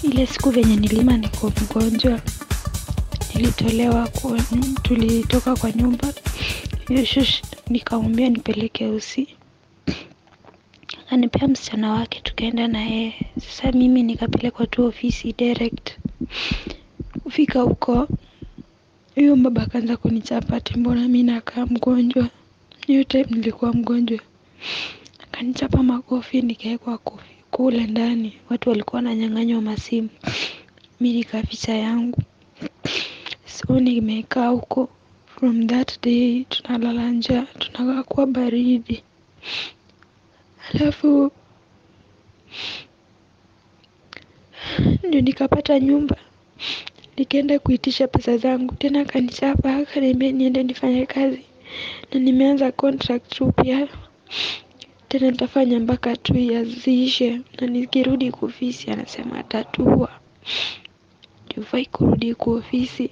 ile siku venye nilima niko mgonjwa nilitolewa kwa, tulitoka kwa nyumba hiyo shush nikamwambia nipeleke usi akanipea msichana wake tukaenda na yeye sasa mimi nikapelekwa tu ofisi direct kufika huko huyo baba akaanza kunichapa ati mbona mi nakaa mgonjwa hiyo time nilikuwa mgonjwa akanichapa makofi nikawekwa kofi kule ndani watu walikuwa wananyang'anywa masimu mi nikaficha yangu so nimekaa huko from that day tunalala njaa tunakaa kwa baridi alafu ndio nikapata nyumba nikaenda kuitisha pesa zangu tena akanichapa akaniambia niende nifanye kazi na nimeanza contract mpya tena nitafanya mpaka two years ziishe na nikirudi kwa ofisi anasema atatua jufai kurudi kwa ofisi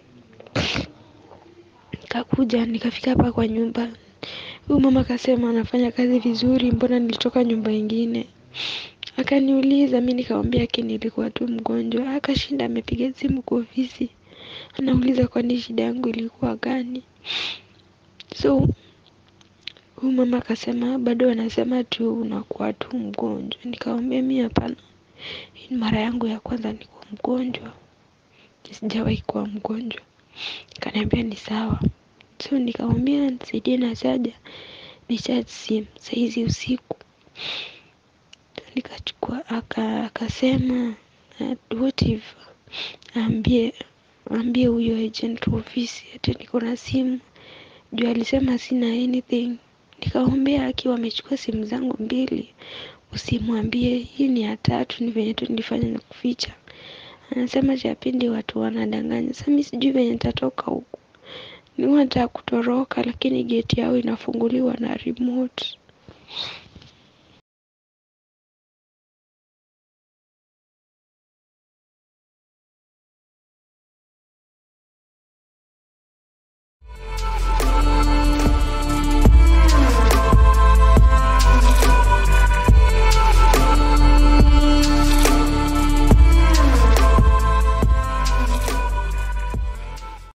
nikakuja nikafika hapa kwa nyumba huyu mama akasema anafanya kazi vizuri mbona nilitoka nyumba ingine akaniuliza mi nikamwambia aki nilikuwa tu mgonjwa akashinda amepiga simu kwa ofisi anauliza kwani shida yangu ilikuwa gani so huyu mama akasema bado anasema tu unakuwa tu mgonjwa nikamwambia mi hapana hii ni mara yangu ya kwanza niko mgonjwa sijawahi kuwa mgonjwa akaniambia ni sawa so nikamwambia nisaidie na chaja ni charge simu saizi usiku nikachukua aka akasema uh, what if ambie ambie huyo agent wa ofisi ati niko na simu juu alisema sina anything nikamwambia akiwa amechukua simu zangu mbili usimwambie hii ni ya tatu ni venye tu nilifanya na kuficha anasema chapindi watu wanadanganya sasa mi sijui venye nitatoka huku niwa nataka kutoroka lakini geti yao inafunguliwa na remote